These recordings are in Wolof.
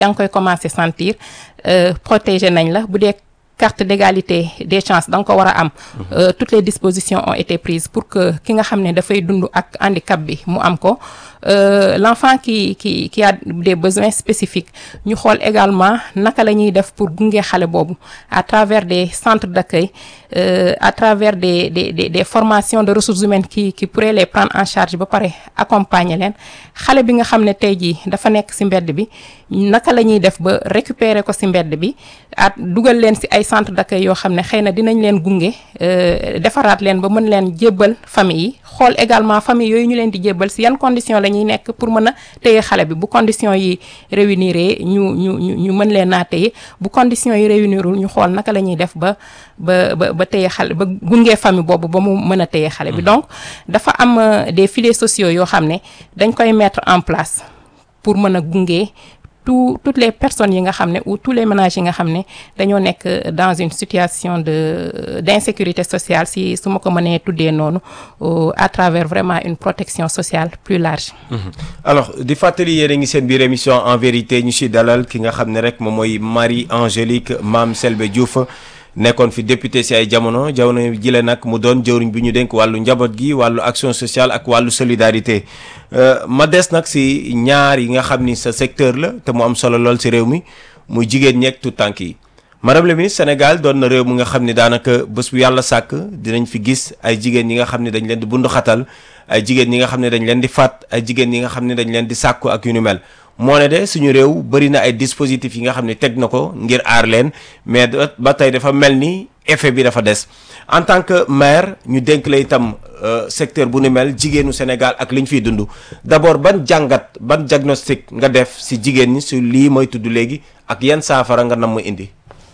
yaa ngi koy commencer sentir protéger nañ la bu dee carte d'égalité des chances da nga ko war a am toutes les dispositions ont été prises pour que ki nga xam ne dafay dund ak handicap bi mu am ko l'enfant qui qui qui a des besoins spécifiques ñu xool également naka la ñuy def pour gunge xale boobu à travers des centres d'accueil à travers des des des des formations de ressources humaines qui qui pourraient les prendre en charge ba pare accompagner leen xale bi nga xam ne tey jii dafa nekk ci mbedd bi naka la ñuy def ba récupérer ko ci mbedd bi at dugal leen ci ay centre d'accueil yoo xam ne xëy na dinañ leen gunge defaraat leen ba mën leen jébbal famille yi xool également famille yooyu ñu leen di jébbal ci yan conditions la ñuy nekk pour mën a téye xale bi bu conditions yi réunir ñu ñu ñu ñu mën leen naa téye bu conditions yi réunirul ñu xool naka la ñuy def ba ba ba ba téye xale ba gunge famille boobu ba mu mën a téye xale bi donc dafa am des filets sociaux yoo xam ne dañ koy mettre en place pour mën a gunge tout toutes les personnes yi nga xam ne ou tous les ménages yi nga xam ne dañoo nekk dans une situation de d'insécurité sociale si su ma ko mënee tuddee noonu à travers vraiment une protection sociale plus large. alors di fàttali yéen a ngi seen biir émission en vérité ñu si dalal ki nga xam ne rek moom mooy Marie Angélique Mame Selbé Diouf. nekkoon fi député si ay jamono jamono jile nag mu doon jëwriñ bi ñu dénk wàllu njaboot gi wàllu action sociale ak wàllu solidarité ma des nag si ñaar yi nga xam ni sa secteur la te mu am solo lool si réew mi muy jigéen ñeeg tout tànk yi madame la ministre Sénégal doon na réew mu nga xam ni daanaka bés bu yàlla sàkk dinañ fi gis ay jigéen ñi nga xam ne dañ leen di bundu xatal ay jigéen ñi nga xam ne dañ leen di faat ay jigéen ñi nga xam ne dañ leen di sàkku ak yu ni mel moo ne de suñu réew bëri na ay dispositifs yi nga xam ne teg na ko ngir aar leen mais ba tey dafa mel ni effet bi dafa des en tant que maire ñu dénk la itam secteur bu ni mel jigéenu Sénégal ak li ñu fiy dund d'abord ban jàngat ban diagnostic nga def si jigéen ñi su lii mooy tudd léegi ak yan saafara nga nam ma indi.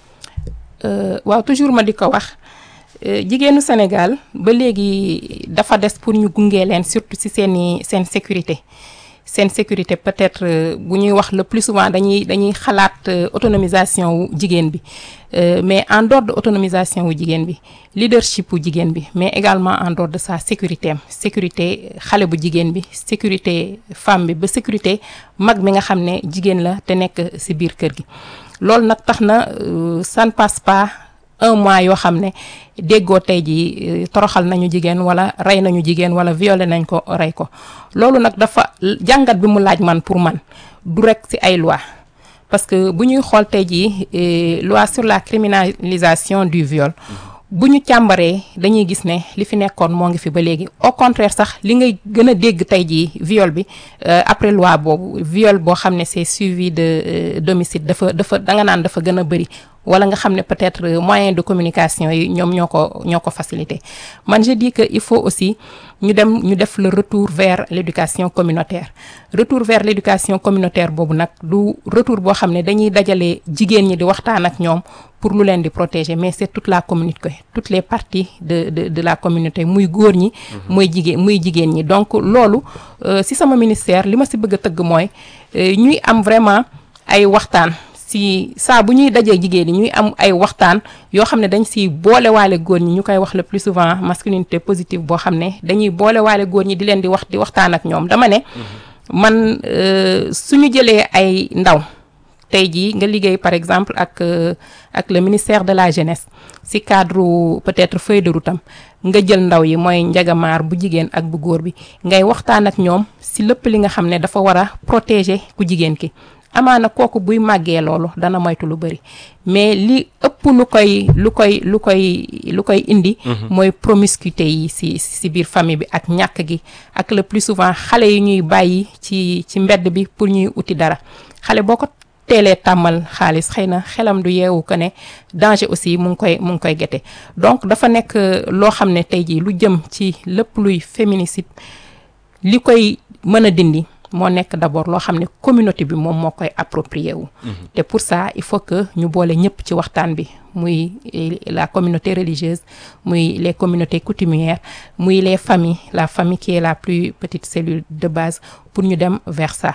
waaw toujours ma di ko wax jigéenu Sénégal ba léegi dafa des pour ñu gunge leen surtout ci seeni seen sécurité. seen sécurité peut-être bu ñuy wax le plus souvent dañuy dañuy xalaat autonomisation wu jigéen bi mais en dehors de autonomisation wu jigéen bi leadership wu jigéen bi mais également en dehors de sa sécurité am sécurité xale bu jigéen bi sécurité femme bi ba sécurité mag mi nga xam ne jigéen la te nekk ci biir kër gi loolu nag tax na ça ne passe pas un mois yoo xam ne déggoo tey jii toroxal nañu jigéen wala rey nañu jigéen wala violé nañ ko rey ko loolu nag dafa jàngat bi mu laaj man pour man du rek ci ay loi parce que bu ñuy xool tey jii loi sur la criminalisation du viol bu ñu càmbaree dañuy gis ne li fi nekkoon moo ngi fi ba léegi au contraire sax li ngay gën a dégg tey jii viol bi après loi boobu viol boo xam ne c'est suivi de d'homicide dafa dafa danga naan dafa gën a bari wala nga xam ne peut-être moyen de communication yi ñoom ñoo ko ñoo ko facilité man je dis que il faut aussi ñu dem ñu def le retour vers l'éducation communautaire retour vers l'éducation communautaire boobu nag du retour boo xam ne dañuy dajale jigéen ñi di waxtaan ak ñoom pour lu leen di protéger mais c'est toute la communauté toutes les parties de de de la communauté muy góor ñi muy jigéen muy jigéen ñi donc loolu ci sama ministère li ma ci bëgg a tëgg mooy ñuy am vraiment ay waxtaan si saa bu ñuy dajee jigéen ñi ñuy am ay waxtaan yoo xam ne dañ si boolewaale góor ñi ñu koy wax le plus souvent masculinité positive boo xam ne dañuy boolewaale góor ñi di leen di wax di waxtaan ak ñoom dama ne man suñu jëlee ay ndaw tey jii nga liggéey par exemple ak ak le ministère de la jeunesse si cadre peut-être feuille de route am nga jël ndaw yi mooy njagamaar bu jigéen ak bu góor bi ngay waxtaan ak ñoom si lépp li nga xam ne dafa war a protéger ku jigéen ki amaana kooku buy màggee loolu dana moytu lu bari mais li ëpp lu koy lu koy lu koy lu koy indi mooy promiscuité yi ci ci biir famille bi ak ñàkk gi ak le plus souvent xale yi ñuy bàyyi ci ci mbedd bi pour ñuy uti dara xale boo ko teelee tàmmal xaalis xëy na xelam du yeewu ko ne danger aussi mu ngi koy mu ngi koy gete donc dafa nekk loo xam ne tey jii lu jëm ci lépp luy féminicide li koy mën a dindi moo nekk d'abord loo xam ne communauté bi moom moo koy approprié wu te pour ça il faut que ñu boole ñëpp ci waxtaan bi muy la communauté religieuse muy les communautés coutumières muy les familles la famille qui est la plus petite cellule de base pour ñu dem vers ça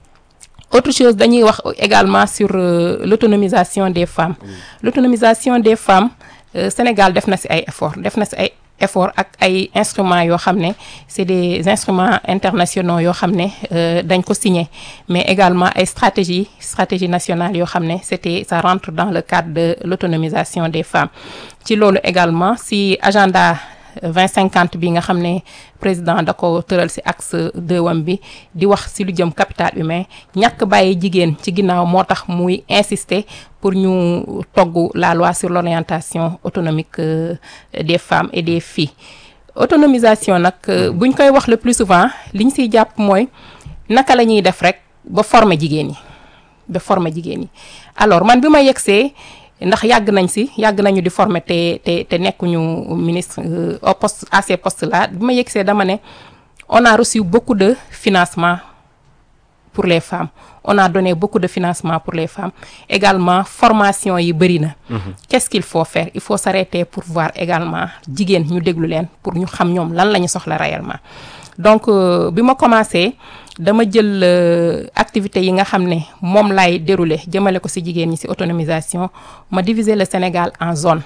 autre chose dañuy wax également sur euh, l'autonomisation des femmes l'autonomisation des femmes euh, Sénégal def na ci ay efforts def na ci ay effort ak ay instruments yoo xam ne c'est des instruments internationaux yoo xam ne dañ ko signé mais également ay stratégie stratégie nationale yoo xam ne c'était ça rentre dans le cadre de l'autonomisation des femmes ci loolu également si agenda 2050 bi nga xam ne président da ko tëral ci axe deux wam bi di wax ci lu jëm capital humain ñàkk bàyyi jigéen ci ginnaaw moo tax muy insister pour ñu togg la loi sur l'orientation autonomique des femmes et des filles autonomisation nag buñ koy wax le plus souvent liñ ciy jàpp mooy naka la ñuy def rek ba former jigéen ñi ba former jigéen ñi alors man bi ma yegsee ndax yàgg nañ ci yàgg nañu di former te te te nekkuñu ministre au poste à ces postes là bi ma yegsee dama ne on a reçu beaucoup de financement pour les femmes on a donné beaucoup de financement pour les femmes également formation yi bëri na qu'est-ce qu'il faut faire il faut s'arrêter pour voir également jigéen ñu déglu leen pour ñu xam ñoom lan la ñu soxla réellement donc bi ma commencé dama jël activités yi nga xam ne moom laay dérouler jëmale ko ci jigéen ñi ci autonomisation ma diviser le Sénégal en zone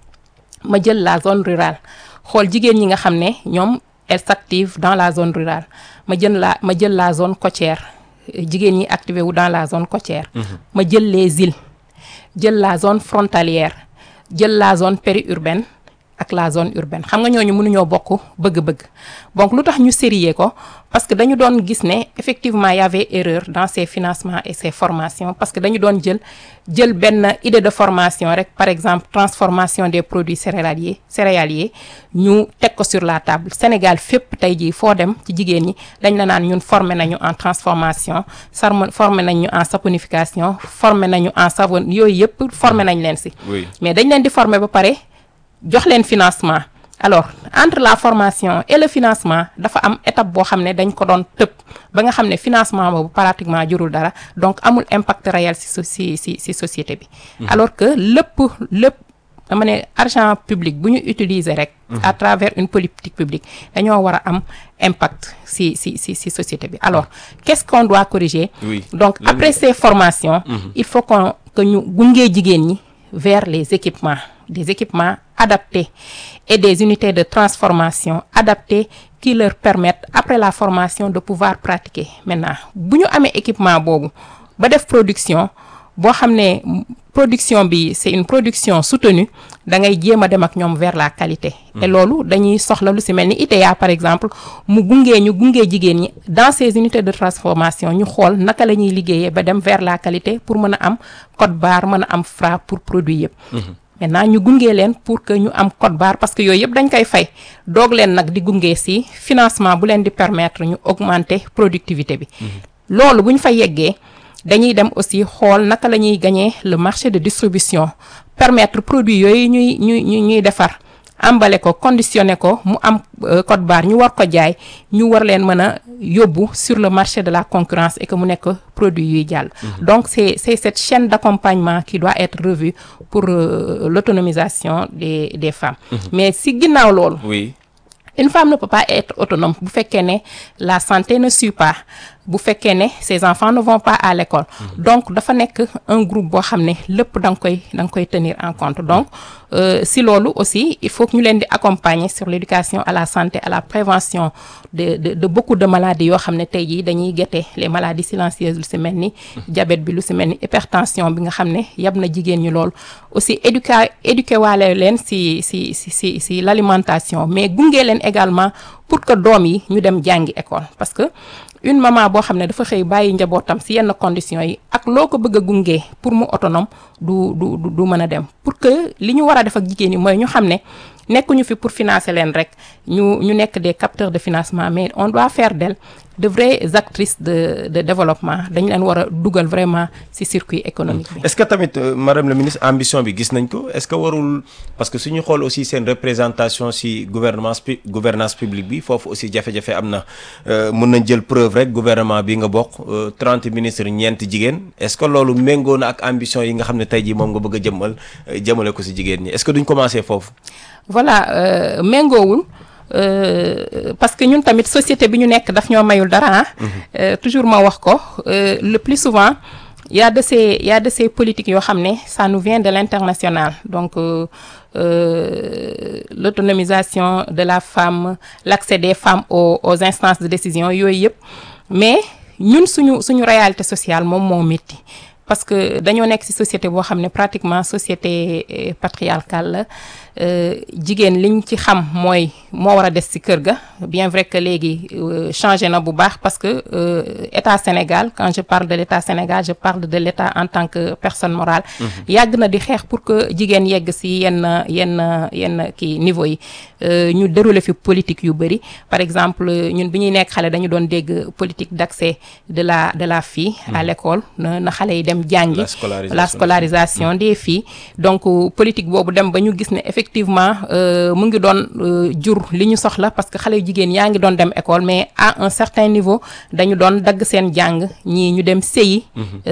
ma jël la zone rurale xool jigéen ñi nga xam ne ñoom elles s'activent dans la zone rurale ma jël la ma jël la zone côtière jigéen ñi activé wu dans la zone côtière ma jël les îles jël la zone frontalière jël la zone périurbaine ak la zone urbaine xam nga ñooñu mënuñoo bokk bëgg-bëgg donc lu tax ñu sérieux ko parce que dañu doon gis ne effectivement y avait erreur dans ces financements et ces formations parce que dañu doon jël jël benn idée de formation rek par exemple transformation des produits céréaliers céréaliers ñu teg ko sur la table Sénégal fépp tey jii foo dem ci jigéen ñi dañ la naan ñun formé nañu en transformation sarm formé nañu en saponification formé nañu en savon yooyu yëpp formé nañ leen ci mais dañ leen di former ba pare jox leen financement alors entre la formation et le financement dafa am étape boo xam ne dañ ko doon tëb ba nga xam ne financement boobu pratiquement jurul dara donc amul impact réel ci ci ci ci société bi alors que lépp lépp dama ne argent public bu ñu utiliser rek à travers une politique publique dañoo war a am impact ci ci ci ci société bi alors qu'est-ce qu'on doit corriger Oui. donc après ces formations il faut qu'on que ñu gungee jigéen ñi vers les équipements des équipements adaptés et des unités de transformation adaptées qui leur permettent après la formation de pouvoir pratiquer maintenant bu ñu amee équipement boobu ba def production boo xam ne production bi c'est une production soutenue da ngay jéem a dem ak ñoom vers la qualité et loolu dañuy soxla lu ci mel ni ITA par exemple mu gungee ñu gungee jigéen ñi dans ces unités de transformation ñu xool naka la ñuy liggéeyee ba dem vers la qualité pour mën a am code barre mën a am Fra pour produit yëpp maintenant ñu gungee leen pour que ñu am code barre parce que yooyu yëpp dañ koy fay doog leen nag di gungee ci financement bu leen di permettre ñu augmenter productivité bi loolu bu ñu fa yeggee dañuy dem aussi xool naka la ñuy gagner le marché de distribution permettre produit yooyu ñuy ñuy ñuy ñuy defar emballé ko conditionné ko mu am code barre ñu war ko jaay ñu war leen mën a yóbbu sur le marché de la concurrence et que mu nekk produit yuy jàll donc c'est c'est cette chaîne d'accompagnement qui doit être revue pour euh, l'autonomisation des des femmes mais si ginnaaw loolu oui une femme ne peut pas être autonome bu fekkee ne la santé ne suit pas bu fekkee ne ses enfants ne vont pas à l'école donc dafa nekk un groupe boo xam ne lépp da nga koy da nga koy tenir en compte donc euh, si loolu aussi il faut que ñu leen di accompagner sur l'éducation à la santé à la prévention de de de beaucoup de maladies yoo xam ne tey jii dañuy guetter les maladies silencieuses lu ci mel ni diabète bi lu ci mel ni hypertension bi nga xam ne yab na jigéen ñi loolu aussi éduquer éduquer waale leen ci ci ci ci ci l'alimentation mais gunge leen également pour que doom yi ñu dem jàngi école parce que une maman boo xam ne dafa xëy bàyyi njabootam ci yenn conditions yi ak loo ko bëgg a gunge pour mu autonome du du du du mën a dem pour que li ñu war a def ak jigéen ñi mooy ñu xam ne nekkuñu fi pour financer leen rek ñu ñu nekk des capteurs de financement mais on doit faire d'elles de vraies actrices de de développement dañ leen war a dugal vraiment ci circuit économique bi. est-ce que tamit euh, madame la ministre ambition bi gis nañ ko est-ce que warul parce que suñu xool aussi seen représentation ci gouvernance pu gouvernance publique bi foofu aussi jafe-jafe am na mën nañ jël preuve rek gouvernement bi nga bokk trente ministres ñeent jigéen est-ce que loolu méngoo na ak ambition yi nga xam ne tey jii moom nga bëgg a jëmmal jëmale ko ci jigéen ñi est-ce que duñ commencer foofu. voilà euh, méngoowul euh, parce que ñun tamit société bi ñu nekk daf ñoo mayul dara ah. toujours ma wax ko le plus souvent y a de ces y a de ces politiques yoo xam ne ça nous vient de l'international donc euh, euh, l'autonomisation de la femme l'accès des femmes aux, aux instances de décision yooyu yëpp mais ñun suñu suñu réalité sociale moom moo métti parce que dañoo nekk ci société boo xam ne pratiquement société patriarcale la jigéen liñ ci xam mooy moo war a des ci kër ga bien vrai que léegi changé na bu baax parce que état Sénégal quand je parle de l'état Sénégal je parle de l'état en tant que personne morale yàgg na di xeex pour que jigéen yegg ci yenn yenn yenn kii niveau yi ñu déroulé fi politique yu bari par exemple ñun bi ñuy nekk xale dañu doon dégg politique d'accès de la de la fille à l'école na na xale yi dem jàngi la scolarisation des filles donc politique boobu dem ba ñu gis ne effectivement mu ngi doon jur li ñu soxla parce que xale yu jigéen yaa ngi doon dem école mais à un certain niveau dañu doon dagg seen jàng ñii ñu dem sëyi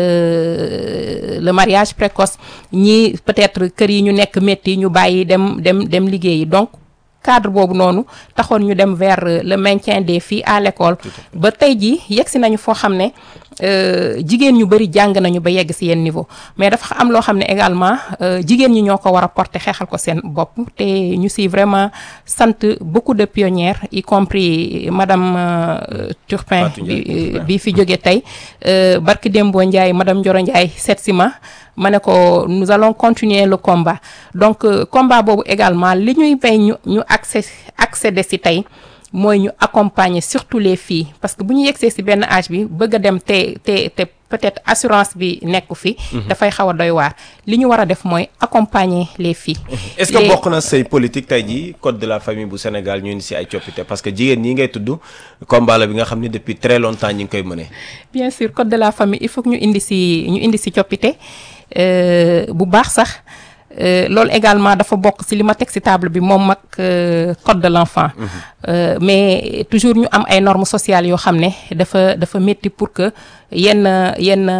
le mariage précoce ñii peut-être kër yi ñu nekk métti ñu bàyyi dem dem dem liggéeyi donc cadre boobu noonu taxoon ñu dem vers le maintien des filles à l'école ba tey jii yegsi nañu foo xam ne jigéen ñu bari jàng nañu ba yegg ci yenn niveau mais dafa am loo xam ne également jigéen ñi ñoo ko war a porter xeexal ko seen bopp te ñu ci vraiment sant beaucoup de pionnières y compris madame Turpin bi bi fi jóge tey barki Dembo Ndiaye madame Ndioro Ndiaye seet si ma ma ne ko nous allons continuer le combat donc combat boobu également li ñuy bay ñu ñu accès accéder ci tey mooy ñu accompagner surtout les filles parce que bu ñu yegsee ci benn âge bi bëgg a dem te te te peut-être assurance bi nekku fi. dafay xaw a doy waar li ñu war a def mooy accompagner les filles. est-ce que bokk na say politique tey jii code de la famille bu Sénégal ñu indi ci ay coppite parce que jigéen ñi ngay tudd combat la bi nga xam ne depuis très longtemps ñi ngi koy mëne. bien sûr code de la famille il faut que ñu indi ci ñu indi ci coppite bu baax sax. Euh, loolu également dafa bokk ci li ma teg ci table bi moom mag euh, code de l'enfant mm -hmm. euh, mais toujours ñu am ay normes sociales yoo xam ne dafa dafa métti pour que yenn yenn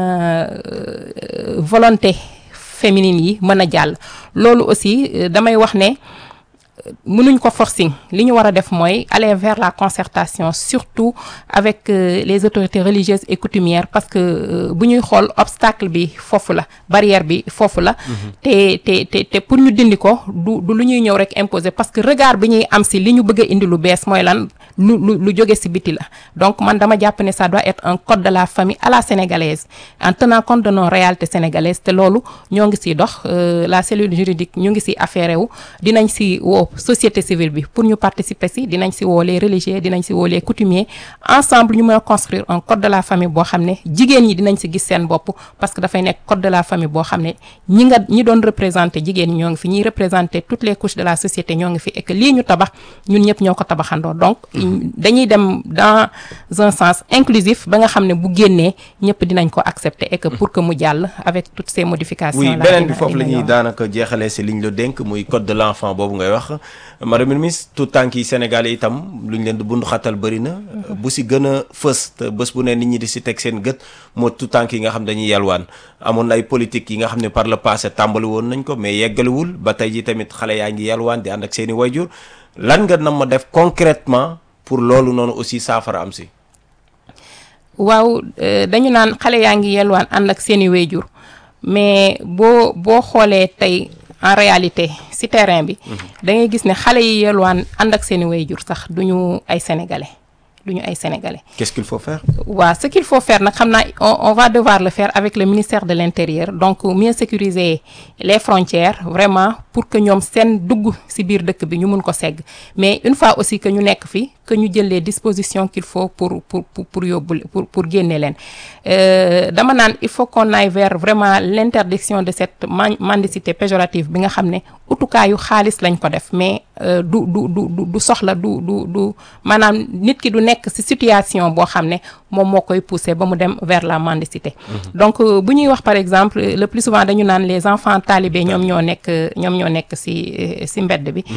volonté féminine yi mën a jàll loolu aussi damay wax ne mënuñ ko forcing li ñu war a def mooy aller vers la concertation surtout avec euh, les autorités religieuses et coutumières parce que bu ñuy xool obstacle bi foofu la barrière bi foofu la te te te te pour ñu dindi ko du du lu ñuy ñëw rek imposer parce que regard bi ñuy am ci li ñu bëgg a indi lu bees mooy lan lu lu lu jóge ci biti la donc man dama jàpp ne ça doit être un code de la famille à la sénégalaise en tenant compte de nos réalités sénégalaises te loolu ñoo ngi ciy dox la cellule juridique ñu ngi ci affaire wu dinañ ci woo société civile bi pour ñu participer ci dinañ ci woo les religieux dinañ ci woo les coutumiers ensemble ñu mën a construire un code de la famille boo xam ne jigéen ñi dinañ ci gis seen bopp parce que dafay nekk code de la famille boo xam ne ñi nga ñi doon représenter jigéen ñi ñoo ngi fi ñiy représenter toutes les couches de la société ñoo ngi fi et que lii ñu tabax ñun ñëpp ñoo ko tabaxandoo donc dañuy dem dans un sens inclusif ba nga xam ne bu génnee ñëpp dinañ ko accepter et que pour que mu jàll avec toutes ces modifications oui beneen bi foofu la ñuy daanaka jeexalee ci liñ la dénk muy code de l'enfant boobu ngay wax madame la ministre tout tànk yi Sénégal yi itam lu ñu leen di bundu xatal bëri na bu ci gën a fës te bés bu ne nit ñi di ci teg seen gët moo tout tànk yi nga xam dañuy yalwaan amoon na ay politique yi nga xam ne par le passé tàmbali woon nañ ko mais yeggaliwul ba tey ji tamit xale yaa ngi yalwaan di ànd ak seeni wayjur lan nga nam ma def concrètement pour loolu noonu aussi saafara am ci waaw dañu naan xale yaa ngi yalwaan ànd ak seeni wayjur mais boo boo xoolee tey en réalité ci terrain bi da ngay gis ne xale yi yelwaan ànd ak seeni waajur sax duñu ay sénégalais duñu ay sénégalais. qu'est-ce qu'il faut faire. waaw ce qu'il faut faire nag xam naa on on va devoir le faire avec le ministère de l'intérieur donc mieux sécuriser les frontières vraiment pour que ñoom seen dugg ci biir dëkk bi ñu mun ko segg mais une fois aussi que ñu nekk fi que ñu jël les dispositions qu'il faut pour pour pour pour yóbbu pour pour génne leen dama naan il faut qu'on aille vers vraiment l'interdiction de cette mendicité péjorative bi nga xam ne utukaayu xaalis lañ ko def mais du du du du soxla du du du maanaam nit ki du nekk ci situation boo xam ne moom moo koy pousser ba mu dem vers la mendicité donc bu ñuy wax par exemple le plus souvent dañu naan les enfants talibés ñoom ñoo nekk ñoom ñoo nekk ci ci mbedd bi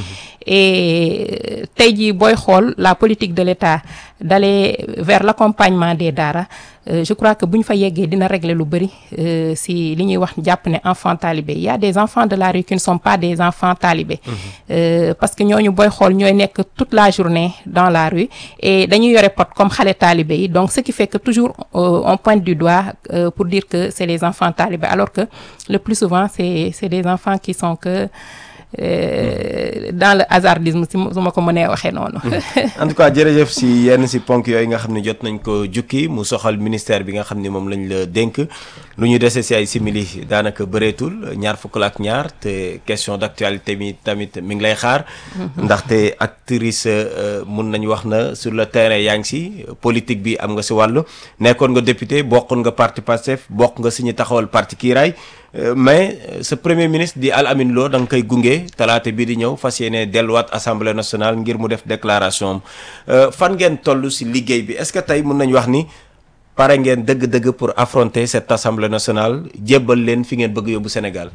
et tey jii booy xool la politique de l'État d'aller vers l'accompagnement des daara Euh, je crois que bu ñu fa yeggee dina régler lu bari euh, si li ñuy wax jàpp ne enfants talibés il y a des enfants de la rue qui ne sont pas des enfants talibés mm -hmm. euh, parce que ñooñu booy xool ñooy nekk toute la journée dans la rue et dañuy yore pot comme xale talibé yi donc ce ce qui fait que toujours euh, on pointe du doigt euh, pour dire que c'est les enfants talibés alors que le plus souvent c'est c'est des enfants qui sont que euh, dans le hasardisme si ma su ma ko mënee waxee noonu. en tout cas jërëjëf si yenn si ponk yooyu nga xam ne jot nañ ko jukki mu soxal ministère bi nga xam ni moom lañ la dénk lu ñu dese si ay simili daanaka bëreetul ñaar fukk la ak ñaar te question d'actualité bi tamit mi ngi lay xaar. ndaxte actrice euh, mun nañ wax na sur le terrain yaa ngi si politique bi am nga si wàllu nekkoon nga député bokkoon nga parti Pastef bokk nga si ñu taxawal parti Kiiraay. Euh, mais euh, ce premier ministre di Al Amin Lo da nga koy gunge talaata bii di ñëw fas yéene delluwaat assemblée nationale ngir mu def déclaration am euh, fan ngeen toll si liggéey bi est-ce que tey mën nañu wax ni pare ngeen dëgg-dëgg pour affronter cette assemblée nationale jébbal leen fi ngeen bëgg yóbbu Sénégal.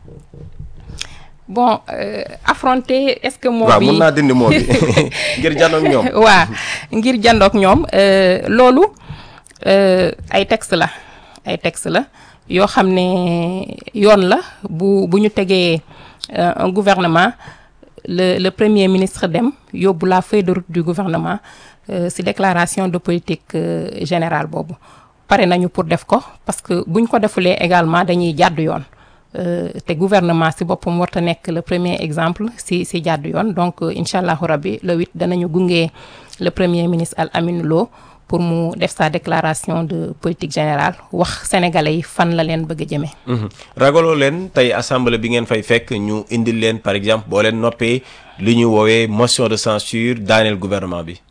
bon euh, affronter est-ce que moo waaw bi mun naa dindi moo bi ngir janoog ñoom. waa ngir jandoog ñoom euh, loolu euh, ay texte la ay texte la yoo xam ne yoon la bu bu ñu tegee euh, un gouvernement le le premier ministre dem yóbbu la feuille de route du gouvernement euh, ci déclaration de politique euh, générale boobu pare nañu pour def ko parce que buñ ko defulee également dañuy jàdd yoon Euh, te gouvernement ci boppam warta nekk le premier exemple ci ci jàdd yoon donc euh, incha allahu rabbi le 8 danañu gunge le premier ministre Al Amin Lo pour mu def sa déclaration de politique générale wax sénégalais yi fan la leen bëgg a jëmee. Mhm. ragaloo leen tey assemblée bi ngeen fay fekk ñu indil leen par exemple boo leen noppee li ñu woowee motion de censure daaneel gouvernement bi.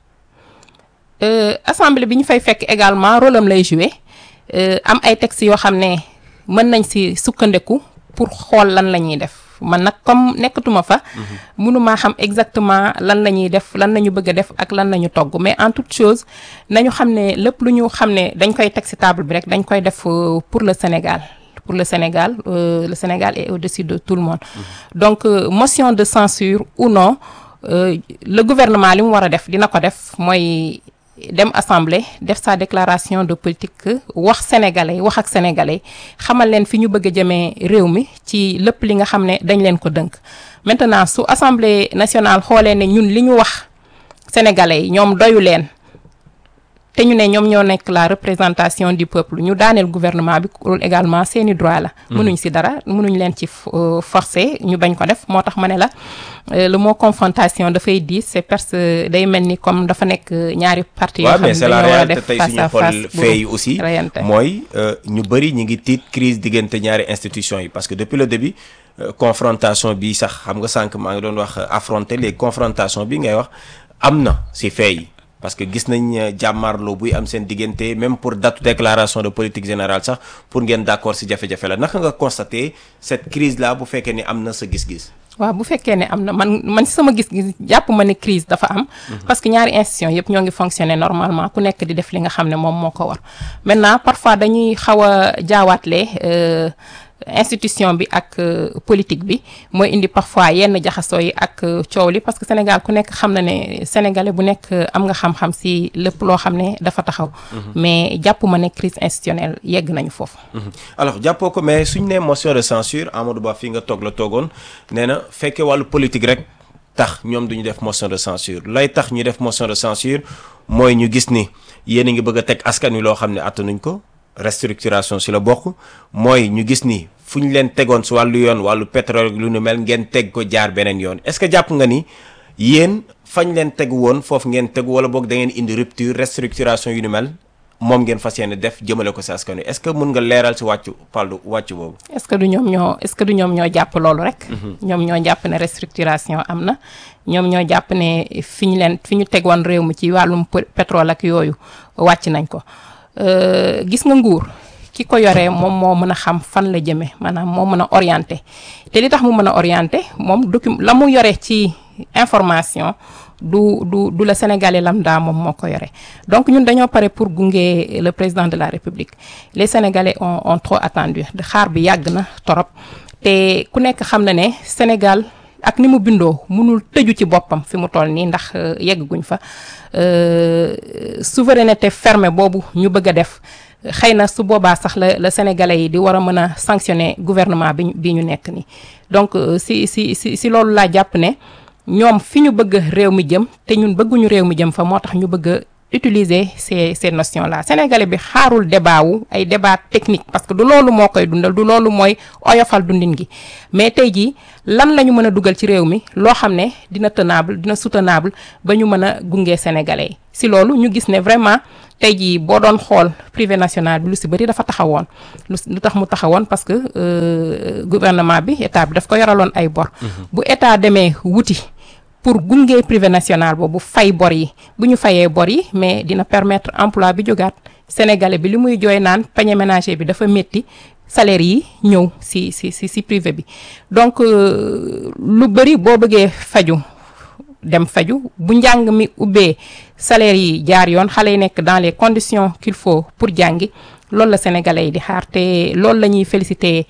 Euh, assemblée bi ñu fay fekk également rôle am lay jouer euh, am ay textes yoo xam ne mën nañ ci sukkandiku pour xool lan la ñuy def man nag comme nekkatuma fa. mënumaa xam exactement lan la ñuy def lan la ñu bëgg a def ak lan la ñu togg mais en toute chose nañu xam ne lépp lu ñu xam ne dañ koy teg ci table bi rek dañ koy def euh, pour le Sénégal. pour le Sénégal euh, le Sénégal est au-dessus de tout le monde donc euh, motion de censure ou non euh, le gouvernement li mu war a def dina ko def mooy dem assemblée def sa déclaration de politique wax sénégalais wax ak sénégalais xamal leen fi ñu bëgg a jëmee réew mi ci lépp li nga xam ne dañ leen ko dënk maintenant su assemblée nationale xoolee ne ñun li ñu wax sénégalais yi ñoom doyu leen te ñu ne ñoom ñoo nekk la représentation du peuple ñu daaneel gouvernement bi loolu également seeni droit la mënuñ ci dara mënuñ leen ci euh, forcer ñu bañ ko def moo tax ma ne la euh, le mot confrontation dafay diis c'est parce que day mel ni comme dafa nekk ñaari parti yoo waaw xam ne mais c'est la dañoo war a réalité def tey face suñu à xool face fee yi aussi rayante mooy euh, ñu bëri ñu ngi tiit crise diggante ñaari institutions yi parce que depuis le début euh, confrontation bi sax xam nga sànq maa ngi doon wax euh, affronter les confrontations bi ngay wax am na si fee yi parce que gis nañ euh, jàmmaarloo buy am seen diggante même pour date déclaration de politique générale sax pour ngeen d'accord si jafe-jafe la naka nga constater cette crise là bu fekkee ni am na sa gis-gis. waaw bu fekkee ne am na man man ci sama gis-gis jàpp ma ne crise dafa am. parce que ñaari institution yëpp ñoo ngi fonctionner normalement ku nekk di def li nga xam ne moom moo ko war. maintenant parfois dañuy xaw a jaawaatle euh, institution bi ak euh, politique bi mooy indi parfois yenn jaxasoo yi ak euh, coow li parce que Sénégal ku nekk xam na ne sénégalais bu nekk euh, am nga xam-xam ci lépp loo xam ne dafa taxaw. mais jàpp ma ne crise institutionnelle yegg nañu foofu. Mhm. alors jàppoo ko mais suñ nee motion de censure Amadou Ba fii nga toog la toogoon nee na fekkee wàllu politique rek tax ñoom duñu def motion de censure lay tax ñu def motion de censure mooy ñu gis ni yéen a ngi bëgg a teg askan wi loo xam ne attanuñ ko restructuration si la bokk mooy ñu gis ni fu ñu leen tegoon si wàllu yoon wàllu pétrole lu nu mel ngeen teg ko jaar beneen yoon est-ce que jàpp nga ni yéen fañ leen tegu woon foofu ngeen tegu wala boog da ngeen indi rupture restructuration yu nu mel moom ngeen fas yéene def jëmale ko si askan wi est-ce que mun nga leeral si wàccu paldu wàccu boobu. est-ce que du ñoom ñoo est-ce que du ñoom ñoo jàpp loolu rek. ñoom ñoo jàpp ne restructuration am na. ñoom ñoo jàpp ne fi ñu leen fi ñu tegoon réew mi ci wàllum p- pétrole ak yooyu wàcc nañ ko Euh, gis nga nguur ki ko yoree moom moo mën a xam fan la jëmee maanaam moo mën a orienter te li tax mu mën a orienter moom docu la mu yore ci information du du du la sénégalais lambda moom moo ko yore donc ñun dañoo pare pour gunge le président de la république les sénégalais ont ont trop attendu de xaar bi yàgg na torop te ku nekk xam na ne Sénégal ak ni mu bindoo mënul tëju ci boppam fi mu toll nii ndax euh, yegguñ fa euh, souveraineté fermée boobu ñu bëgg a def xëy na su boobaa sax la la sénégalais yi di war a mën a sanctionner gouvernement bi ñu bi ñu nekk nii donc euh, si si si si loolu laa jàpp ne ñoom fi ñu bëgg réew mi jëm te ñun bëgguñu réew mi jëm fa moo tax ñu bëgg a utiliser ces ces notions là sénégalais bi xaarul débat wu ay débat technique parce que du loolu moo koy dundal du loolu mooy oyofal dundin gi mais tey jii lan la ñu mën a dugal ci réew mi loo xam ne dina tenable dina soutenable ba ñu mën a gunge sénégalais yi si loolu ñu gis ne vraiment tey jii boo doon xool privé national bi lu si bëri dafa taxawoon lu lu tax mu taxawoon parce que euh, gouvernement bi état bi daf ko yoraloon ay bor bu état demee wuti pour gunge privé national boobu fay bor yi bu ñu fayee bor yi mais dina permettre emploi bi jógaat sénégalais bi li muy jooy naan panier ménager bi dafa métti salaire yi ñëw si si si si privé bi donc lu bëri boo bëggee faju dem faju bu njàng mi ubbee salaire yi jaar yoon xale yi nekk dans les conditions qu'il faut pour jàngi loolu la sénégalais yi di xaar te loolu la ñuy féliciter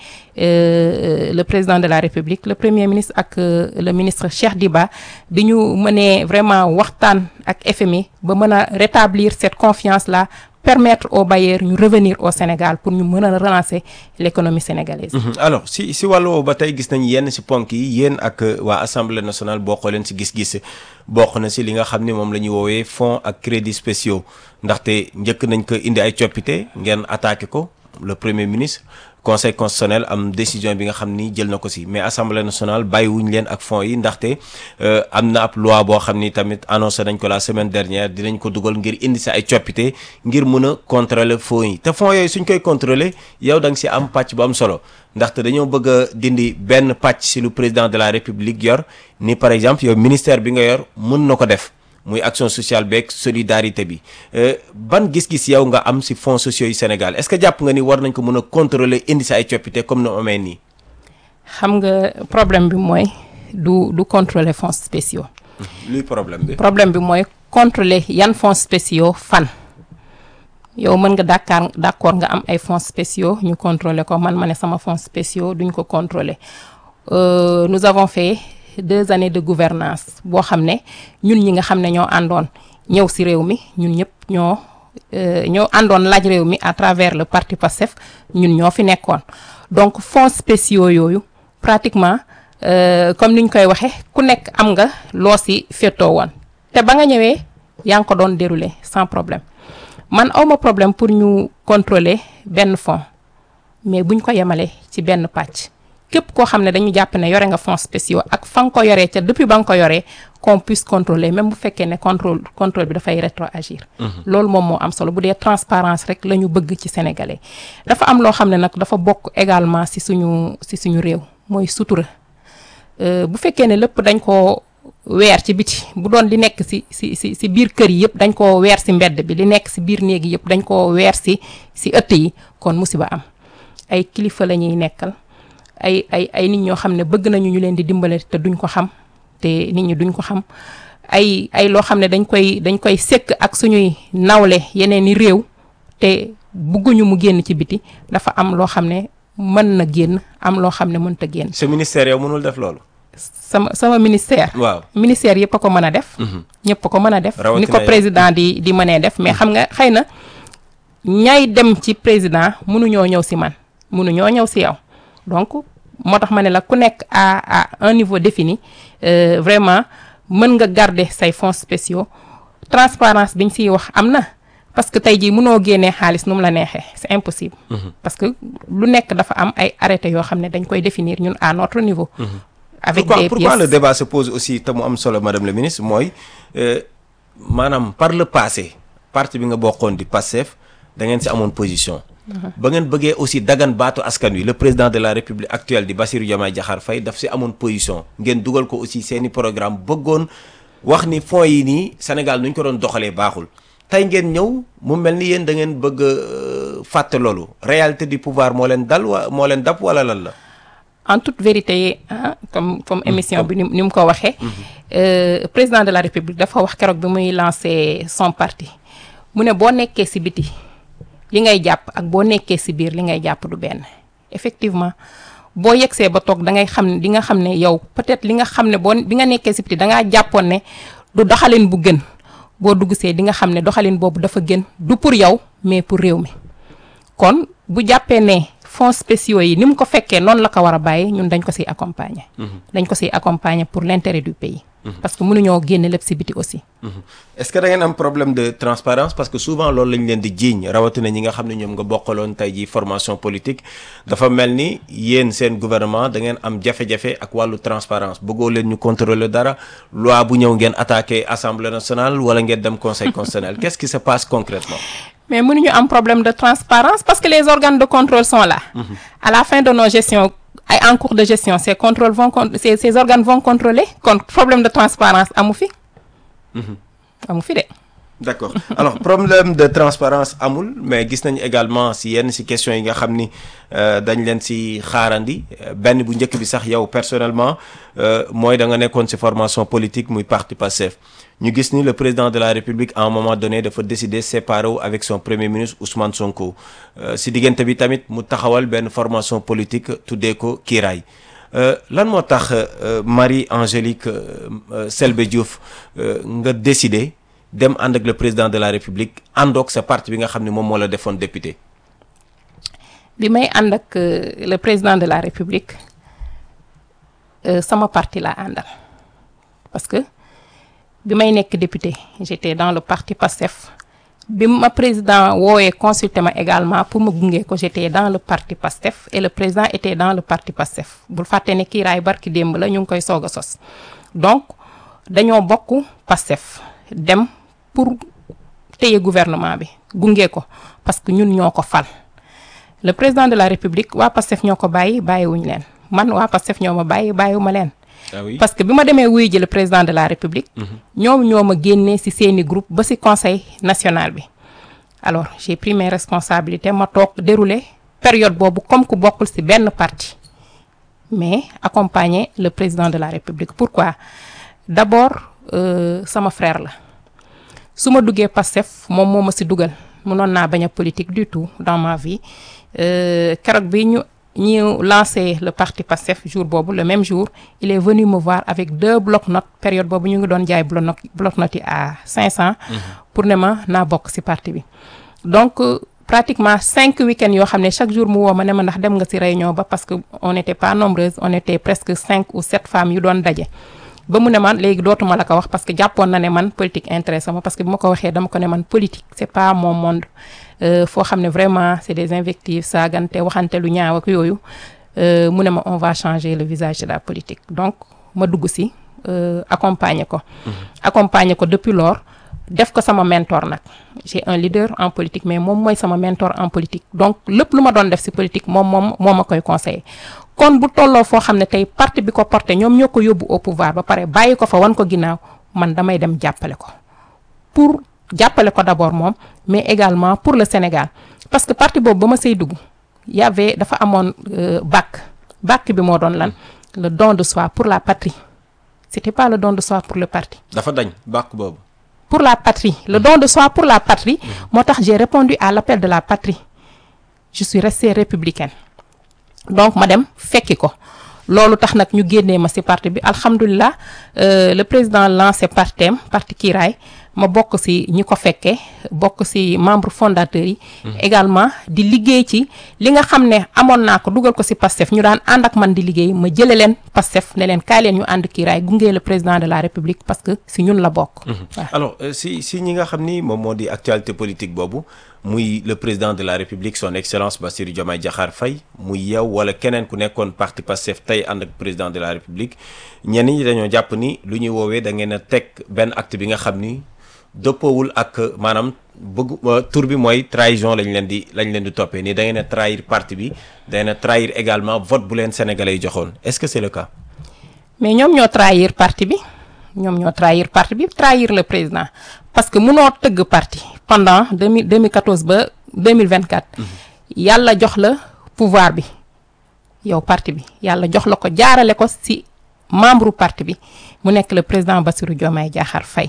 euh, le président de la république le premier ministre ak euh, le ministre Cheikh Diba bi ñu mënee vraiment waxtaan ak FMI ba mën a rétablir cette confiance là permettre aux bailleurs ñu revenir au Sénégal pour ñu mën a relancer l'économie sénégalaise. alors si si wàllu woowu ba tey gis nañ yenn si ponk yi yéen ak waa assemblée nationale bokk leen si gis-gis bokk na si li nga xam ni moom la ñuy woowee fonds ak crédits spéciaux ndaxte njëkk nañ ko indi ay coppite ngeen attaqué ko le premier ministre conseil constitutionnel am décision bi nga xam ni jël na ko si mais assemblée nationale bàyyiwuñ leen ak fonds yi ndaxte am na ab loi boo xam ni tamit annoncé nañ ko la semaine dernière dinañ ko dugal ngir indi si ay coppite ngir mun a contrôler fonds yi te fonds yooyu suñ koy contrôler yow da nga si am pàcc bu am solo ndaxte dañoo bëgg a dindi benn pàcc si lu président de la république yor ni par exemple yow ministère bi nga yor mën na ko def muy action sociale beeg solidarité bi ban gis-gis yow nga am ci fonds sociaux yu Sénégal est-ce que jàpp nga ni war nañ ko mën a contrôler indi ci ay coppite comme ni mu amee nii. xam nga problème bi mooy du du contrôler fonds spéciaux. luy problème bi. problème bi mooy contrôler yan fonds spéciaux fan. yow mën nga d'accord d'accord nga am ay fonds spéciaux ñu contrôler ko man ma ne sama fonds spéciaux duñ ko contrôler euh, nous avons fait. deux années de gouvernance boo xam ne ñun ñi nga xam ne ñoo àndoon ñëw ci réew mi ñun ñëpp ñoo ñoo àndoon laaj réew mi à travers le parti PASTEF ñun ñoo fi nekkoon donc fonds spéciaux yooyu pratiquement euh, comme ni ñu koy waxee ku nekk am nga loo ci féetoo woon te ba nga ñëwee yaa ngi ko doon dérouler sans problème man awma problème pour ñu contrôler benn fonds mais buñ ko yemalee ci benn pàcc képp koo xam ne dañu jàpp ne yore nga fonds spéciaux ak fa nga ko yoree ca depuis ba nga ko yoree qu'on puisse contrôler même bu fekkee ne contrôle contrôle bi dafay rétroagir loolu moom moo am solo bu dee transparence rek la ñu bëgg ci sénégalais dafa am loo xam ne nag dafa bokk également ci suñu ci suñu réew mooy sutura bu fekkee ne lépp dañ ko weer ci biti bu doon li nekk ci ci ci ci biir kër yi yëpp dañ koo weer ci mbedd bi li nekk ci biir néeg yi yëpp dañ koo weer ci ci ëtt yi kon musiba am ay kilifa la ñuy nekkal ay ay ay nit ñoo xam ne bëgg nañu ñu leen di dimbale te duñ ko xam te nit ñi duñ ko xam ay ay loo xam ne dañ koy dañ koy sekk ak suñuy nawle yeneen i réew te bëgguñu mu génn ci biti dafa am loo xam ne mën na génn am loo xam ne mënta génn. sa ministère yow mënul def loolu. sama sama ministère. waaw ministère yëpp a ko mën a def. ñëpp a ko mën a def. ni ko président di di mënee def mais xam nga xëy na ñay dem ci président mënuñoo ñëw si man mënuñoo ñëw si yow donc. moo tax ma ne la ku nekk à à un niveau défini euh, vraiment mën nga garder say fonds spéciaux transparence bi ñu siy wax am na parce que tey jii mënoo génnee xaalis nu mu la neexee c'est impossible. Mm -hmm. parce que lu nekk dafa am ay arrêtés yoo xam ne dañ koy définir ñun à notre niveau. Mm -hmm. avec pourquoi, des pourquoi pièces le débat se pose aussi te mu am solo madame le ministre mooy maanaam par le passé parti bi nga bokkoon di Pastef da ngeen si amoon position. ba ngeen bëggee aussi dagan baatu askan wi le président de la république actuelle di Bassirou Diomaye Diakhar Faye daf si amoon position ngeen dugal ko aussi seeni programme bëggoon wax ni fonds yi nii Sénégal nu ñu ko doon doxalee baaxul tey ngeen ñëw mu mel ni yéen da ngeen bëgg fàtte loolu réalité du pouvoir moo leen dal wa moo leen dab wala lan la. en toute vérité ah comme comme émission bi ni ni mu ko waxee. président de la république dafa wax keroog bi muy lancer son parti mu ne boo nekkee ci biti. li ngay jàpp ak boo nekkee ci biir li ngay jàpp du benn effectivement boo yegsee ba toog da ngay xam ne di nga xam ne yow peut-être li nga xam ne boo bi nga nekkee ci biti da ngaa jàppoon ne du doxalin bu gën boo dugg see di nga xam ne doxalin boobu dafa gën du pour yow mais pour réew mi kon bu jàppee ne fonds spéciaux yi ni mu ko fekkee noonu la ko war a bàyyi ñun dañ ko ciy accompagner. dañ ko ciy accompagner pour l'intérêt du pays. parce que mënuñoo génne lépp si biti aussi. est-ce que da ngeen am problème de transparence parce que souvent loolu lañ leen di jiiñ rawatina ñi nga xam ne ñoom nga bokkaloon tey jii formation politique dafa mel ni yéen seen gouvernement da ngeen am jafe-jafe ak wàllu transparence bëggoo leen ñu contrôler dara loi bu ñëw ngeen attaqué assemblée nationale wala ngeen dem conseil constitutionnel qu'est-ce qui se passe concrètement mais mënuñu am problème de transparence parce que les organes de contrôle sont là. à la fin de nos gestions ay en cours de gestion ces contrôles vont con ces ces organes vont contrôler kon problème de transparence amu fi. amu fi de. d'accord alors problème de transparence amul mais gis nañu également si yenn si questions yi nga xam ni dañ leen si xaarandi benn bu njëkk bi sax yow personnellement mooy da nga nekkoon si formation politique muy parti Pastef ñu gis ni le président de la République à un moment donné dafa décider séparer wu avec son premier ministre Ousmane Sonko si diggante bi tamit mu taxawal benn formation politique tuddee ko Kiiraay lan moo tax Marie Angélique Selbé Diouf nga décider dem ànd ak le président de la République àndoog sa parti bi nga xam ne moom moo la defoon député. bi may ànd ak le président de la République sama parti laa àndal parce que bi may nekk député j'étais dans le parti PASTEF bi ma président woowee consulté ma également pour ma gunge ko j'étais dans le parti PASTEF et le président était dans le parti PASTEF bul fàtte ne kiiraay barki démb la ñu ngi koy soog a sos donc dañoo bokk PASTEF dem pour téye gouvernement bi gunge ko parce que ñun ñoo ko fal le président de la république waa PASTEF ñoo ko bàyyi bàyyiwuñ leen man waa PASTEF ñoo ma bàyyi bàyyiwuma leen. ah oui parce que bi ma demee wuyu ji le président de la république. ñoom ñoo ma génnee ci seeni groupe ba ci conseil national bi. alors j'ai pris mes responsabilités ma toog dérouler période boobu comme ku bokkul ci benn parti mais accompagner le président de la république pourquoi d'abord euh, sama frère la. su ma duggee Pastef moom moo ma ci dugal mënoon naa bañ a politique du tout dans ma vie keroog bi ñu ñu lancé le parti Pastef jour boobu le même jour il est venu me voir avec deux bloc-notes période boobu ñu ngi doon jaay bloc-notes bloc-notes yi à 500. pour ne ma naa bokk ci parti bi. donc pratiquement cinq week-ends yoo xam ne chaque jour mu woo ma ne ma ndax dem nga ci réunion ba parce que on n'était pas nombreuses on était presque cinq ou sept femmes yu doon daje. ba mu ne man léegi dootuma la ko wax parce que jàppoon na ne man politique intéressé ma parce que bi ma ko waxee dama ko ne man politique c'est pas mon monde foo xam ne vraiment c'est des invectives saagante waxante lu ñaaw ak yooyu mu ne ma on va changer le visage de la politique donc ma dugg ci accompagner ko. accompagner ko depuis lors def ko sama mentor nag j'ai un leader en politique mais moom mooy sama mentor en politique donc lépp lu ma doon def ci politique moom moom moo ma koy conseiller. kon bu tolloo foo xam ne tey parti bi ko porté ñoom ñoo ko yóbbu au pouvoir ba pare bàyyi ko fa wan ko ginnaaw man damay dem jàppale ko pour jàppale ko d'abord moom mais également pour le Sénégal parce que parti boobu ba ma say dugg y avait dafa amoon bac bac bi moo doon lan le don de soi pour la patrie c'était pas le don de soi pour le parti. dafa dañ bac boobu. pour la patrie le don de soi pour la patrie moo tax j'ai répondu à l'appel de la patrie je suis restée républicaine. donc ma dem fekki ko loolu tax nag ñu génnee ma ci parti bi alhamdulilah le président lancé partem parti Kiiraay ma bokk ci ñi ko fekkee bokk ci membre fondateurs yi. également di liggéey ci li nga xam ne amoon naa ko dugal ko ci Pastef ñu daan ànd ak man di liggéey ma jëlee leen Pastef ne leen kaay leen ñu ànd Kiiraay gunge le président de la République parce que ci ñun la bokk. alors ci ci ñi nga xam ni moom moo di actualité politique boobu. muy le président de la république son excellence Bassirou Diomaye Diakhar Faye muy yow wala keneen ku nekkoon parti Pastef tey ànd ak président de la république ñenn ñi dañoo jàpp ni lu ñuy woowee da ngeen a teg benn acte bi nga xam ni dëppoowul ak maanaam bëgg tur bi mooy trahison lañ leen di lañ leen di toppee nii da ngeen a trahir parti bi da ngeen a trahir également vote bu leen sénégalais yi joxoon est-ce que c'est le cas. mais ñoom ñoo trahir parti bi ñoom ñoo trahir parti bi trahir le président parce que munoo tëgg parti pendant deux mille 2014 ba 2024. yàlla jox la pouvoir bi yow parti bi yàlla jox la ko jaarale ko ci membre parti bi mu nekk le président Bassirou Diomaye Diakhar Faye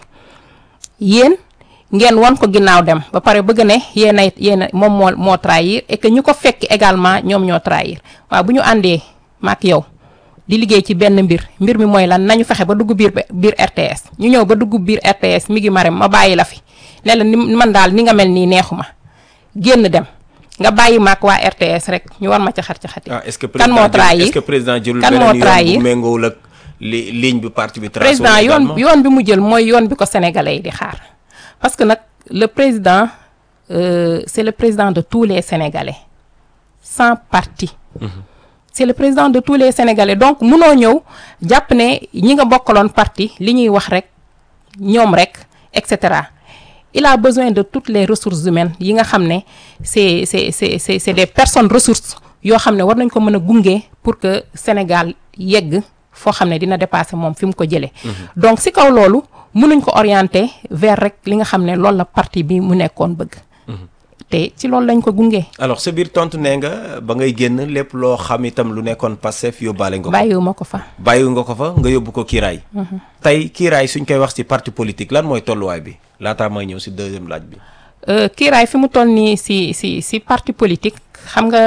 yéen ngeen won ko ginnaaw dem ba pare bëgg ne yéen a yéen a moom moo moo trahir et que ñu ko fekk également ñoom ñoo trahir waaw bu ñu àndee maak yow. di liggéey ci benn mbir mbir mi mooy lan nañu fexe ba dugg biir biir RTS ñu ñëw ba dugg biir RTS mi ngi marem ma bàyyi la fi ne la ni man daal ni nga mel nii neexuma génn dem nga bàyyi maak waa RTS rek ñu war ma ca xar ca xati ah est-ce que kan moo trahir est-ce que président jëlul kan moo beneen yoon trahir bu méngoowul ak li ligne bi parti bi tracé président yoon yoon bi mu jël mooy yoon bi ko sénégalais yi di xaar parce que nag le président euh, c'est le président de tous les sénégalais sans parti c'est le président de tous les sénégalais donc munoo ñëw jàpp ne ñi nga bokkaloon parti li ñuy wax rek ñoom rek et cetera il a besoin de toutes les ressources humaines yi nga xam ne c'est c'est c'est c'est c'est des personnes ressources yoo xam ne war nañ ko mën a gunge pour que Sénégal yegg foo xam ne dina dépasser moom fi mu ko jëlee. donc si kaw loolu mënuñ ko orienter vers rek li nga xam ne loolu la parti bi mu nekkoon bëgg. te ci loolu lañ ko gunge. alors sa biir tontu nee nga ba ngay génn lépp loo xam itam lu nekkoon Pastef yóbbaale nga ko. bàyyiwuma ko fa. bàyyiwu nga ko fa nga yóbbu ko kiiraay. tey kiiraay suñ koy wax ci parti politique lan mooy tolluwaay bi laataa may ñëw ci deuxième laaj bi. kiiraay fi mu toll nii ci ci ci parti politique xam nga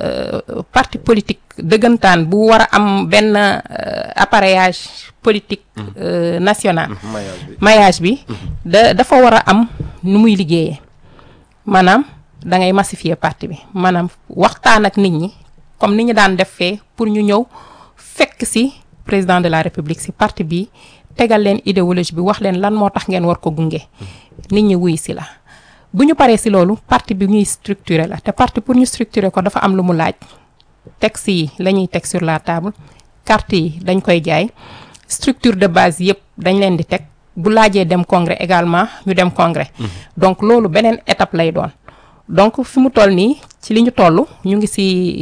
parti politique dëggantaan bu war a am benn appareillage politique national. maillage bi da dafa war a am nu muy liggéeyee maanaam. da ngay massifier parti bi maanaam waxtaan ak nit ñi comme ni ñu daan def fee pour ñu ñëw fekk ci président de la république ci parti bi tegal leen idéologie bi wax leen lan moo tax ngeen war ko gunge nit ñi wuy ci la bu ñu paree ci loolu parti bi ñuy structurer la te parti pour ñu structurer ko dafa am lu mu laaj texte yi la ñuy teg sur la table carte yi dañ koy jaay structure de base yépp dañ leen di teg bu laajee dem congrès également ñu dem congrès donc loolu beneen étape lay doon donc fi mu toll nii ci li ñu toll ñu ngi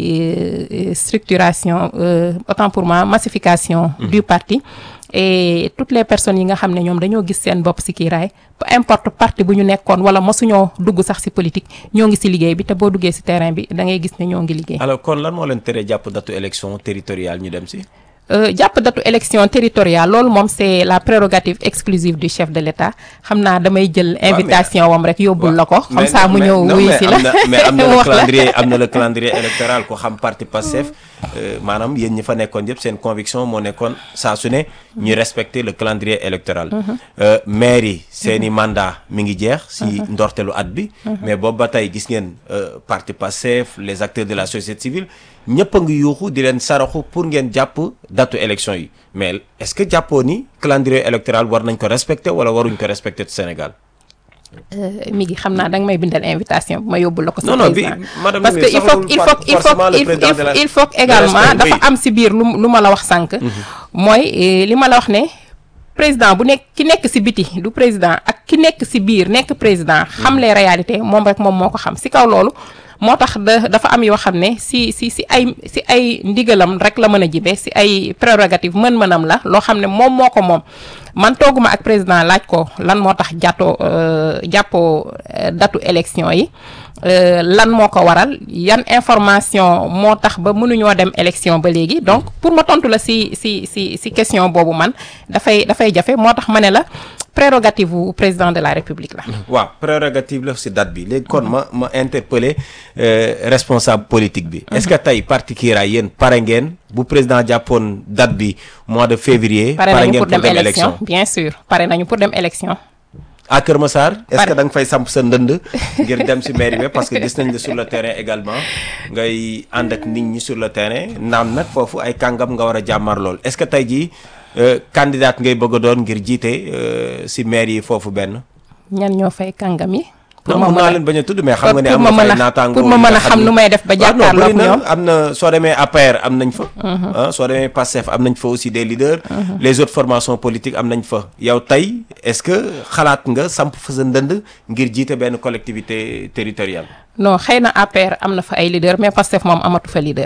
ci structuration autant pour moi massification du parti et toutes les personnes yi nga xam ne ñoom dañoo gis seen bopp ci kiiraay peu importe parti bu ñu nekkoon wala mosuñoo dugg sax ci politique ñoo ngi ci liggéey bi te boo duggee ci terrain bi da ngay gis ne ñoo ngi liggéey. alors kon lan moo leen tere jàpp datu élection territoriale ñu dem ci. jàpp datu élection territoriale loolu moom c'est la prérogative exclusive du chef de l'État xam naa damay jël invitation wam rek yóbbul la ko comme ça mu ñëw wuyu si la mais am na le calendrier am na le calendrier électoral ko xam parti Pastef maanaam yéen ñi fa nekkoon yëpp seen conviction moo nekkoon saa su ne ñuy respecter le calendrier électoral maire yi seen i mandat mi ngi jeex si ndortelu at bi mais boobu ba tey gis ngeen parti Pastef les acteurs de la société civile ñëpp a ngi yuuxu di leen saraxu pour ngeen jàpp datu élection yi mais est-ce que jàppoo ni calendrier électoral war nañ ko respecter wala waruñ ko respecter ci Sénégal. mi ngi xam naa danga may bindal invitation ma yóbbul la ko. non non bi madame parce que il faut il faut il faut il faut également dafa am ci biir lu lu ma la wax sànq. mooy li ma la wax ne président bu nekk ki nekk ci biti du président ak ki nekk ci biir nekk président. xam les réalités moom rek moom moo ko xam ci kaw loolu. moo tax da dafa am yoo xam ne si si si ay si ay ndigalam rek la mën a jibe si ay prérogative mën-mënam la loo xam ne moom moo ko moom man tooguma ak président laaj ko lan moo tax jàttoo jàppoo datu élection yi lan moo ko waral yan information moo tax ba mënuñoo dem élection ba léegi donc pour ma tontu la si si si si question boobu man dafay dafay jafe moo tax ma ne la prérogative bu président de la république la. waaw prérogative la si date bi léegi kon ma ma interpeller responsable politique bi. est-ce que tey parti Kiraay yéen pare ngeen bu président jàppoon date bi mois de février. pare nañu pour dem élection bien sûr pare nañu pour dem élection. à Kër Massar est-ce que da nga fay samp sa ndënd ngir dem ci mairie bi parce que gis nañ la sur le terrain également ngay ànd ak nit ñi sur le terrain naam nag foofu ay kàngam nga war a jàmmar lool est-ce que tey jii candidat ngay bëgg a doon ngir jiite ci maire yi foofu benn. ñan ñoo fay kàngam yi. pour ma mën a leen bañ a tudd mais xam nga ne am na fay naataango pour ma mën a xam nu may def ba jàkkaarloo ak ñoom am na soo demee APR am nañ fa. soo demee PASTEF am nañ fa aussi des leaders. les autres formations politiques am nañ fa. yow tey est-ce que xalaat nga samp fa sa ndënd ngir jiite benn collectivité territoriale. non xëy na APR am na fa ay leaders mais PASTEF moom amatu fa leader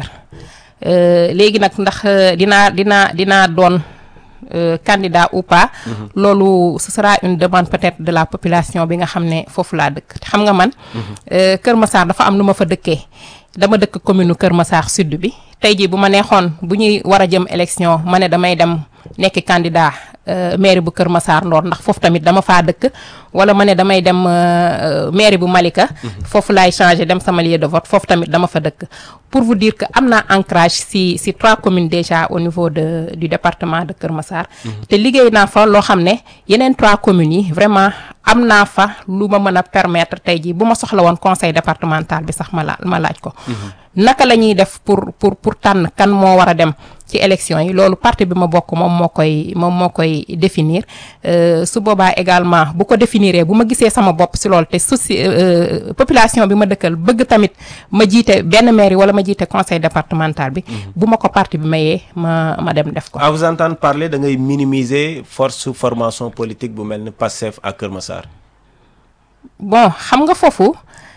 léegi nag ndax dinaa dinaa dinaa doon. Euh, candidat ou pas mm -hmm. loolu ce sera une demande peut-être de la population bi nga xam ne foofu laa dëkk te xam nga man mm -hmm. euh, Kër Massar dafa am nu ma fa dëkkee dama dëkk commune Kër Massar sud bi tey jii bu ma neexoon bu ñuy war a jëm élection ma ne damay dem nekk candidat euh, mairie bu Kër Massar Nord ndax foofu tamit dama faa dëkk wala ma ne damay dem mairie bu Malika mm -hmm. foofu laay changer dem sama lieu de vote foofu tamit dama fa dëkk pour vous dire que am naa ancrage si si trois communes déjà au niveau de du département de Kër Massar te liggéey naa fa loo xam ne yeneen trois communes yi vraiment am naa fa lu ma mën a permettre tey jii bu ma soxla woon conseil départemental bi sax ma la ma laaj ko naka la ñuy def pour pour pour tànn kan moo war a dem ci élection yi loolu parti bi ma bokk moom moo koy moom moo koy définir su boobaa également bu ko définiree bu ma gisee sama bopp si loolu te souci population bi ma dëkkal bëgg tamit ma jiite benn mairie wala ma jiite conseil départemental bi bu ma ko parti bi mayee ma ma dem def ko à vous entendre parler da ngay minimiser force formation politique bu mel ni Pastef ak Kër Massar bon xam nga foofu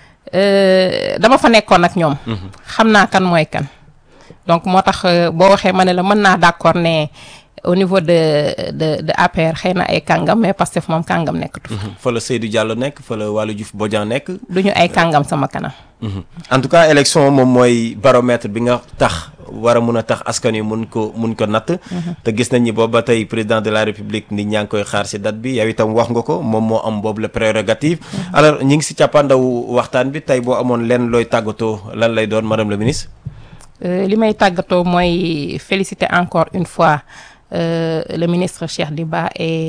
dama fa nekkoon ak ñoom xam naa kan mooy kan donc moo tax boo waxee ma ne la mën naa d'accord ne au niveau de de de APR xëy na ay kàngam mais Pastef moom kàngam nekkatu fa. fa la Seydou Diallo nekk fa la Waly Diouf Bodian nekk. du ñu ay kàngam sama kanam. en tout cas élection moom mooy baromètre bi nga tax war a mun a tax askan wi mun ko mun ko natt. te gis nañ ni boobu ba tey président de la république nit ñaa ngi koy xaar si date bi yow itam wax nga ko moom moo am boobu la prérogative. alors ñu ngi si càppaandawu waxtaan bi tey boo amoon lenn looy tàggatoo lan lay doon madame la ministre. li may tàggatoo mooy féliciter encore une fois. Euh, le ministre Cheikh Diba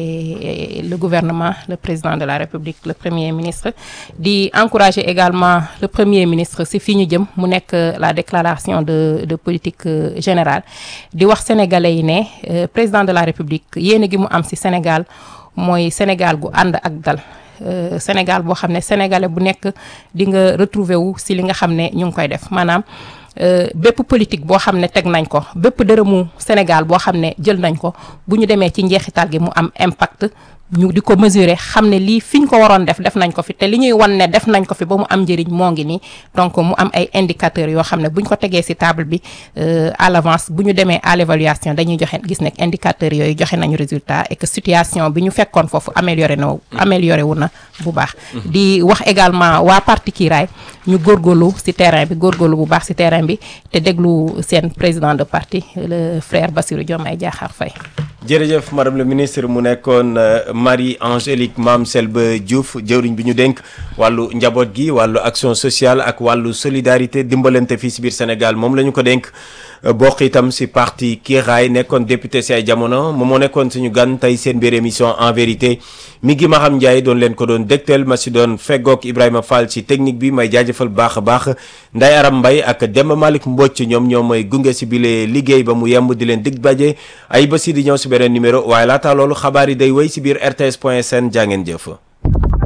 et, et le gouvernement le président de la République le premier ministre di encourager également le premier ministre si fii ñu jëm mu nekk la déclaration de de politique générale di wax sénégalais yi ne euh, président de la République yéene gi mu am si Sénégal mooy Sénégal gu ànd ak dal euh, Sénégal boo xam ne sénégalais bu nekk di nga retrouver wu si li nga xam ne ñu ngi koy def maanaam bépp politique boo xam ne teg nañ ko bépp dërëmu Sénégal boo xam ne jël nañ ko bu ñu demee ci njeexital gi mu am impact ñu di ko mesurer xam ne lii fi ñu ko waroon def def nañ ko fi te li ñuy wan ne def nañ ko fi ba mu am njëriñ moo ngi nii donc mu am ay indicateurs yoo xam ne bu ñu ko tegee ci table bi à l'avance bu ñu demee à l'évaluation dañuy joxe gis nekk indicateurs yooyu joxe nañu résultat et que situation bi ñu fekkoon foofu amélioré na amélioré wu na bu baax. di wax également waa parti Kiiraay ñu góorgóorlu ci terrain bi góorgóorlu bu baax ci terrain bi te déglu seen président de parti le frère Bassirou Diomaye Diakhar Faye. jërëjëf madame le ministre mu nekkoon Marie Angélique Mame Selbé Diouf jëwriñ bi ñu dénk wàllu njaboot gi wàllu action sociale ak wàllu solidarité dimbalante fii si biir Sénégal moom la ñu ko dénk bokk itam si parti Kiiraay nekkoon député si ay jamono moom moo nekkoon suñu gan tey seen biir émission en vérité mi ngi Maham Ndiaye doon leen ko doon dégtal ma si doon feggoog Ibrahima Fall si technique bi may jaajëfal baax a baax Nday Aram Mbaye ak Demba Malick Mbocc ñoom ñoo may gunge si bile liggéey ba mu yemb di leen dig baje ay ba si di ñëw si beneen numéro waaye laata loolu xabaar yi day wéy si biir rts point sn jaa ngeen jëf